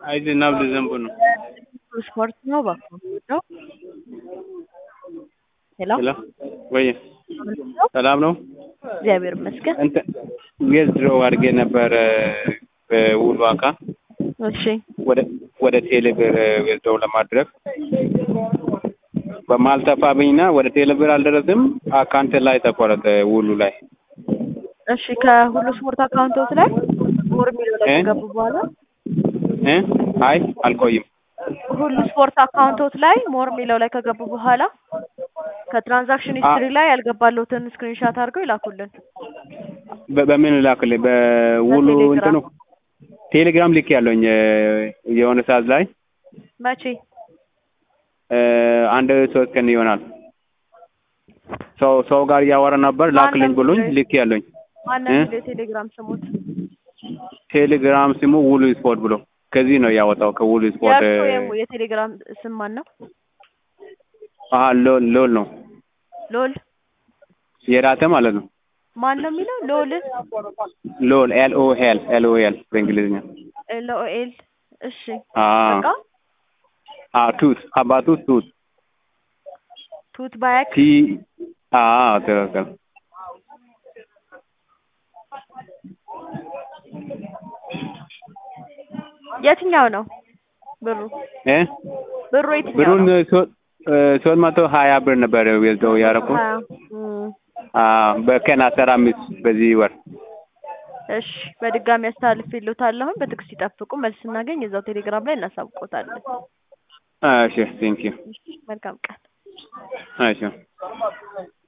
አይ ዝናብ ሊዘንብ ነው። ስፖርት ነው እባክዎ ነው። ሄሎ ሄሎ ወይ ሰላም ነው? እግዚአብሔር ይመስገን። እንትን ጌዝ ድሮ አድርጌ ነበር በውሉ አካ እሺ ወደ ወደ ቴሌብር ዊዝድሮው ለማድረግ በማልጠፋብኝና ወደ ቴሌብር አልደረስም። አካውንት ላይ ተቆረጠ ውሉ ላይ እሺ ከሁሉ ስፖርት አካውንቶች ላይ ሞር የሚለው ላይ እ? ከገቡ በኋላ እ አይ አልቆይም። ሁሉ ስፖርት አካውንቶች ላይ ሞር የሚለው ላይ ከገቡ በኋላ ከትራንዛክሽን ሂስትሪ ላይ ያልገባለሁትን ስክሪንሻት አድርገው ይላኩልን። በ- በምን ላክልኝ? በውሉ በቴሌግራም። እንትኑ ቴሌግራም ልክ ያለኝ የሆነ ሰዓት ላይ መቼ? እ፣ አንድ ሶስት ቀን ይሆናል። ሰው ሰው ጋር እያወራ ነበር ላክልኝ ማነው ብሎኝ የሚለው? ልክ ያለኝ ማነው እ? የሚለው የቴሌግራም ስሙት? ቴሌግራም ስሙ ውሉ ስፖርት ብሎ ከዚህ ነው ያወጣው ከውሉ ስፖርት የእርሶ የሙ- የቴሌግራም ስም ማን ነው? አ ሎል ሎል ነው ሎል የራተ ማለት ነው። ማን ነው የሚለው? ሎል ሎል ኤል ኦ ኤል ኤል ኦ ኤል በእንግሊዝኛ ኤል ኦ ኤል እሺ አ በቃ አ ቱት አባቱ ቱት ቱት ባያክ ቲ አ ትክክል የትኛው ነው ብሩ? እ ብሩ የትኛው ብሩን ነው? ሶ- እ፣ ሶስት መቶ ሀያ ብር ነበር ወስደው ያደረኩት ሀያ እም፣ አ በቀን አስራ አምስት በዚህ ወር እሺ በድጋሚ አስተላልፌልዎታለሁ። በትዕግስት ይጠብቁ። መልስ ስናገኝ እዛው ቴሌግራም ላይ እናሳውቅዎታለን። እሺ ቴንክ ዩ እሺ፣ መልካም ቀን። እሺ